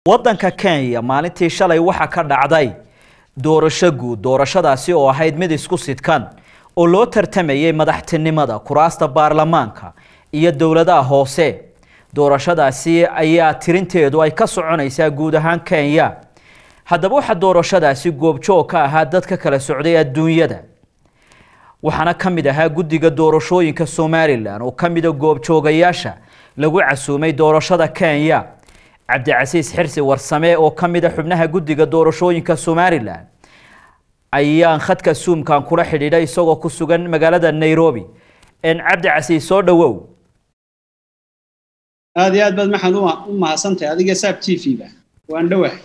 waddanka kenya maalintii shalay waxaa ka dhacday doorasho guud doorashadaasi oo ahayd mid isku sidkan oo loo tartamayay madaxtinimada kuraasta baarlamaanka iyo dowladaha hoose doorashadaasi ayaa tirinteedu ay ka soconaysaa guud ahaan kenya haddaba waxaa doorashadaasi goobjoog ka ahaa dad ka kala socday adduunyada waxaana ka mid ahaa guddiga doorashooyinka somalilan oo ka mida goobjoogayaasha lagu casuumay doorashada kenya cabdicasiis xirsi warsame oo ka mid a xubnaha guddiga doorashooyinka somalilan ayaan khadka suumkan kula xidhiidhay isagoo ku sugan magaalada nairobi cabdicasiis soo dhawow aada iyo aad baad maxaad u mahadsantahay adiga saab t v-ga waan dhowahay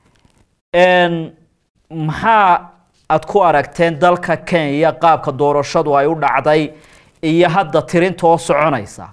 maxaa aad ku aragteen dalka kenya qaabka doorashadu ay u dhacday iyo hadda tirintoo soconaysa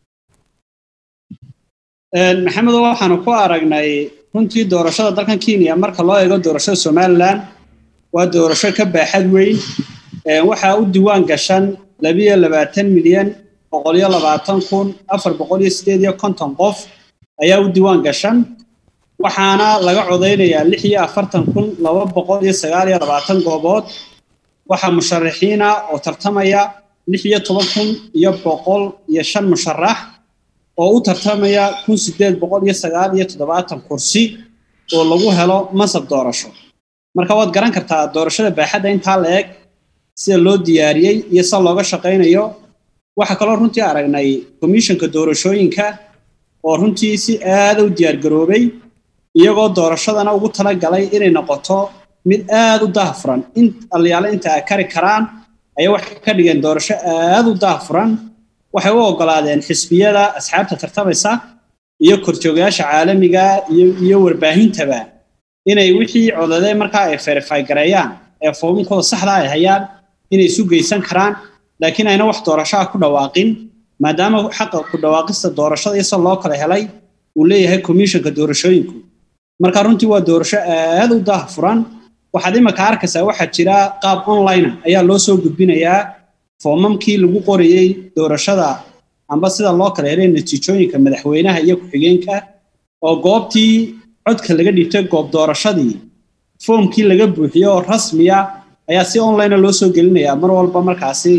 maxamedo waxaanu ku aragnay runtii doorashada dalkan kenya marka loo eego doorashada somalilan waa doorasho ka baaxad weyn waxaa u diiwaan gashan labiyo labaatan milyan boqoliyo labaatan kun afar boqol iyo sideed iyo konton qof ayaa u diiwaan gashan waxaana laga codaynayaa lix iyo afartan kun laba boqol iyo sagaal iyo labaatan goobood waxaa musharaxiina oo tartamaya lix iyo toban kun iyo boqol iyo shan musharax oo u tartamaya kun sideed boqol iyo sagaal iyo toddobaatan kursi oo lagu helo mansab doorasho marka waad garan kartaa doorashada baaxadda intaa la eg sida loo diyaariyey iyo sida looga shaqaynayo waxaa kaloo runtii aragnay komishanka doorashooyinka oo runtii si aada u diyaargaroobay iyagoo doorashadana ugu talagalay inay noqoto mid aada u daahfuran in aliyaale inta ay kari karaan ayaa waxay ka dhigeen doorasho aada u daahfuran waxay u ogolaadeen xisbiyada asxaabta tartamaysa iyo korjoogayaasha caalamiga iyo warbaahintaba inay wixii codadee markaa ay verify gareeyaan ee foominkooda saxda ay hayaan inay isu geysan karaan laakiin ayna wax doorashoa ku dhawaaqin maadaama xaqa ku dhawaaqista doorashada iyo sida loo kala helay uu leeyahay komishanka doorashooyinku marka runtii waa doorasho aada u daahfuran waxaad imika arkaysaa waxaa jira qaab online ayaa loo soo gudbinayaa foomamkii lagu qorayey doorashada amba sida loo kala helay natiijooyinka madaxweynaha iyo ku-xigeenka oo goobtii codka laga dhiibtay goob doorashadii foomkii laga buuxiyo oo rasmiya ayaa si online loo soo gelinayaa mar walba markaasi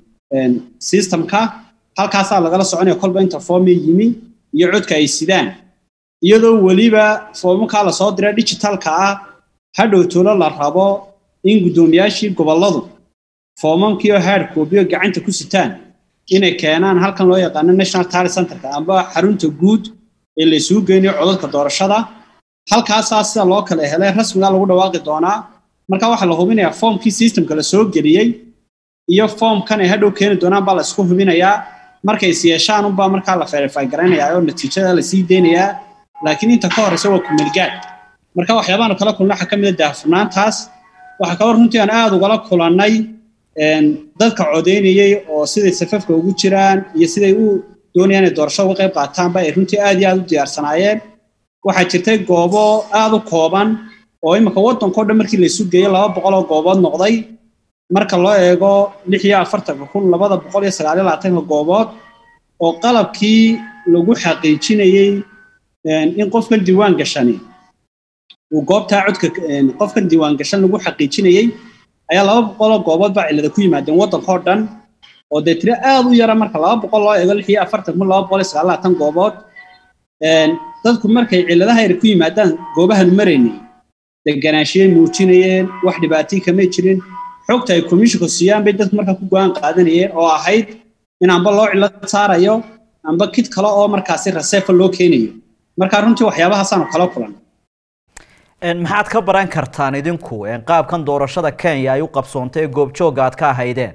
systemka halkaasaa lagala soconaya kolba inta foomii yimi iyo codka ay sidaan iyadoo weliba foomamkaa lasoo dira digitalka ah hadhow tuulo la rabo in guddoomiyaashii gobolladu foomamkii oo hard copyo gacanta ku sitaan inay keenaan halkan loo yaqaano national tally centerka amba xarunta guud ee la isugu geynayo codadka doorashada halkaasaa sida loo kala helay rasmiga lagu dhawaaqi doonaa marka waxaa la hubinayaa foomkii systemka la soo geliyey iyo foomkan ay hadhow keeni doonaan baa la isku hubinayaa markay is yeeshaan unbaa markaa la verify garaynayaa oo natiijada lasii deynayaa laakiin inta ka horeysa waa kumeelgaad marka waxyaabahan kala kulna waxaa ka mid a daahfurnaantaas waxaa kaloo runtii aan aada ugala kulannay dadka codeynayey oo siday safafka ugu jiraan iyo siday u doonayaan inay doorashada uga qayb qaataanba ay runtii aad iyo aad u diyaarsanaayeen waxaa jirtay goobo aada u kooban oo imika waddankao dhan markii laysu geeyey laba boqol oo goobood noqday marka loo eego lix iyo afartanka kun labada boqol iyo sagaal iyo labaatanka goobood oo qalabkii lagu xaqiijinayey in qofkan diiwaan gashani uu goobtaa codka qofkan diiwaan gashan lagu xaqiijinayey ayaa laba boqoloo goobood baa cillada ku yimaadeen waddankao dhan oo dee tiro aada u yara marka laba boqol loo eego lix iyo afartan kun laba boqol iyo sagaal labaatan goobood dadku markay cilladaha yar ku yimaadaan goobahanu maraynay deganaashiyay muujinayeen wax dhibaatay kamay jirin xogta ay commissionka siiyaan bay dadku markaa ku go-aan qaadanayeen oo ahayd in amba loo cillad saarayo amba kid kale oo markaasi raseefa loo keenayo marka runtii waxyaabahaasaan kala kulan maxaad ka baran kartaan idinku qaabkan doorashada kenya ay u qabsoontay ee goobjooga aad ka ahaydeen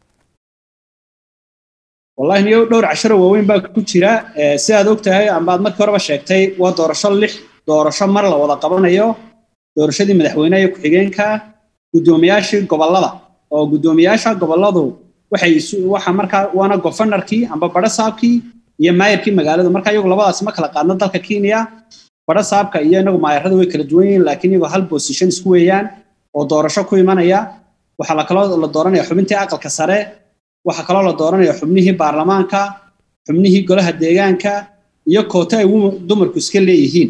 wallahi niyo dhowr casharo waaweyn baa ku jira si aad og tahay amba aad markii horeba sheegtay waa doorasho lix doorasho mar la wada qabanayo doorashadii madaxweynaha iyo ku-xigeenka guddoomiyaashii gobollada oo guddoomiyaasha gobolladu waxay waxa markaa waana gofanarkii amba barasaabkii iyo maayarkii magaalada marka iyagu labadaasi ma kala qaadno dalka kenya barasaabka iyo inagu maayarada way kala duwan yihiin laakiin iyagoo hal position isku weeyaan oo doorasho ku imanaya waxaa la kaloo la dooranaya xubintii aqalka sare waxaa kaloo la dooranaya xubnihii baarlamaanka xubnihii golaha deegaanka iyo koota ay dumarku iska leeyihiin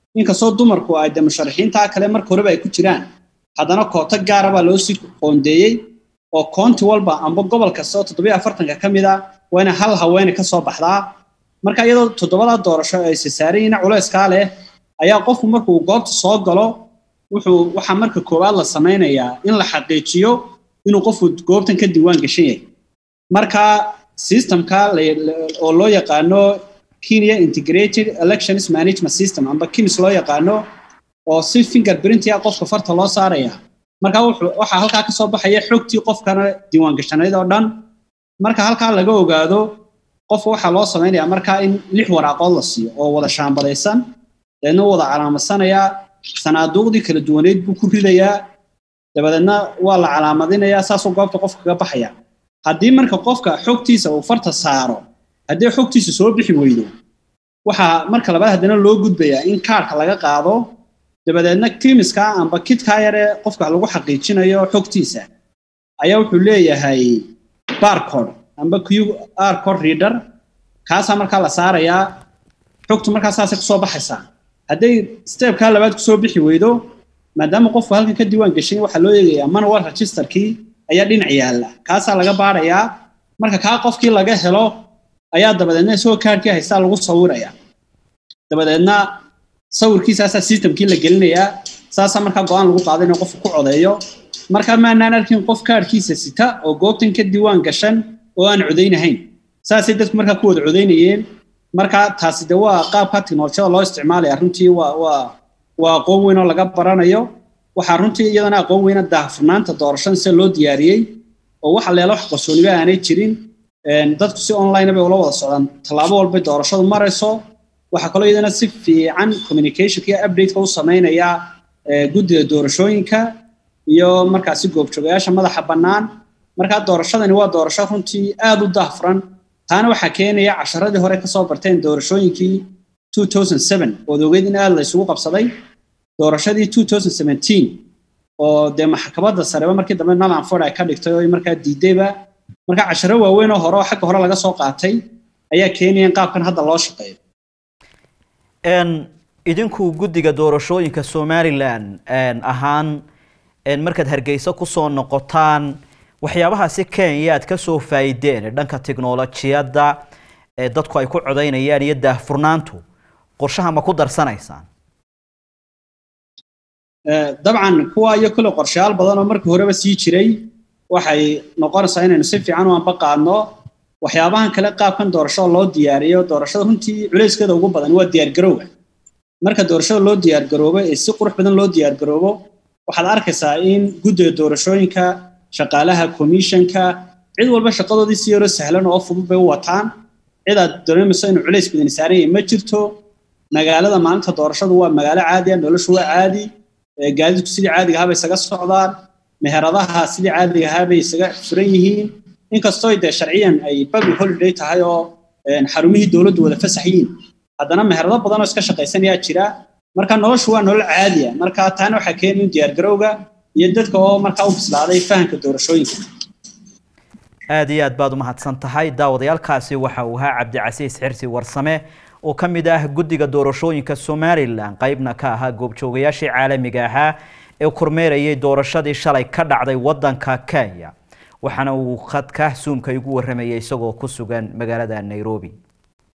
inkastoo dumarku ay de musharaxiintaa kale marka horeba ay ku jiraan haddana kooto gaara baa loo sii qoondeeyey oo koonti walba amba gobol kasta oo toddobiyo afartanka ka mid a waa ina hal haweene ka soo baxdaa marka iyadoo toddobadaa doorasho ay sasaarayina culayskaa leh ayaa qofku markuu goobta soo galo wuxuu waxaa marka koowaad la samaynayaa in la xaqiijiyo inuu qofku goobtan ka diiwaan gashan yahay marka systemka oo loo yaqaano kenya integrated elections management system amba kins loo yaqaano oo si fingerprintia qofka farta loo saaraya marka waxaa halkaa ka soo baxaya xogtii qofkana diiwaan gashanayd oo dhan marka halkaa laga ogaado qofka waxaa loo samaynayaa markaa in lix waraaqood la siiyo oo wada shaambadaysan deedna wada calaamadsanaya sanaaduuqdii kala duwaneyd buu ku ridayaa dabadeedna waa la calaamadinayaa saasuu goobta qofka kaga baxaya haddii marka qofka xogtiisa uu farta saaro haddii xogtiisa soo bixi weydo waxaa marka labaad haddana loo gudbayaa in kaarka laga qaado dabadeedna kimiska amba kidkaa yare qofka lagu xaqiijinayo xogtiisa ayaa wuxuu leeyahay barcode amba q r code reader kaasaa markaa la saarayaa xogtu markaa saasay kusoo baxaysaa hadday stepkaa labaad kusoo bixi weydo maadaama qofku halkan ka diiwaan gashay waxaa loo eegayaa manual registerkii ayaa dhinac yaalla kaasaa laga baarayaa marka kaa qofkii laga helo ayaa dabadeedna isagoo kaarkii haystaa lagu sawiraya dabadeedna sawirkiisaasaa systemkii la gelinayaa saasaa markaa go-aan lagu qaaday inuu qofku ku codeeyo markaa maanaan arkin qof kaarkiisa sita oo goobtan ka diiwaan gashan oo aan codaynahayn saasay dadku markaa ku wada codaynayeen marka taasi de waa qaabka teknolojiyada loo isticmaalaya runtii waa waa waa aqoon weyn oo laga baranayo waxaa runtii iyadana aqoon weyna daahfurnaanta doorashada sida loo diyaariyey oo waxa leela wax qarsooniba aanay jirin dadku si online bay ula wada socdaan tallaabo walbay doorashadu marayso waxaa kaloo iyadana si fiican communicationka iyo updateka u samaynaya guddida doorashooyinka iyo markaasi goobjoogayaasha madaxa bannaan markaa doorashadani waa doorasho runtii aad u daahfuran taana waxaa keenaya casharadii hore kasoo barteen doorashooyinkii ood ogeyd in aad la isugu qabsaday doorashadii oo dee maxkamadda sareba markii dambe nalanford ay ka dhigtay oo markaa diidayba marka casharo waaweyn oo hore oo xagga hore laga soo qaatay ayaa keenaya in qaabkan hadda loo shaqeeyo idinku guddiga doorashooyinka somalilan ahaan markaad hargeysa kusoo noqotaan waxyaabahaasi kenya aad ka soo faa'iideen dhanka tiknolojiyadda dadku ay ku codaynayaan iyo daahfurnaantu qorshaha ma ku darsanaysaan dabcan kuwa iyo kule qorshayaal badan oo markii horeba sii jiray waxay noqonaysaa inaynu si fiican u anbaqaadno waxyaabahan kale qaabkan doorashada loo diyaariyo doorashada runtii culayskeeda ugu badan waa diyaargarowga marka doorashada loo diyaargaroobo ee si qurux badan loo diyaargaroobo waxaad arkaysaa in guddiga doorashooyinka shaqaalaha commissionka cid walba shaqadoodii si yaroo sahlan oo fudud bay u wataan cid aad dareemayso inuu culays badan saaran yahay ma jirto magaalada maalinta doorashadu waa magaalo caadi ah noloshu waa caadi gaadiidku sidii caadiga ahaa bay isaga socdaan meheradaha sidii caadiga ahaa bay isaga furan yihiin inkastoo dee sharciyan ay public holiday tahay oo xarumihii dowladdu wada fasax yihiin haddana meherado badan oo iska shaqaysanayaa jira marka noloshu waa nolol caadiya marka taana waxaa keenaya in diyaargarowga iyo dadka oo markaa u bislaaday fahamka doorashooyinka aada iyo aad baad u mahadsan tahay daawadayaalkaasi waxa uu ahaa cabdicasiis xirsi warsame oo ka mid ah guddiga doorashooyinka somalilan qeybna ka ahaa goobjoogayaashii caalamiga ahaa ee kormeerayay doorashadii shalay ka dhacday waddanka kenya waxaana uu khadka suumka igu warramayay isagoo ku sugan magaalada nairobi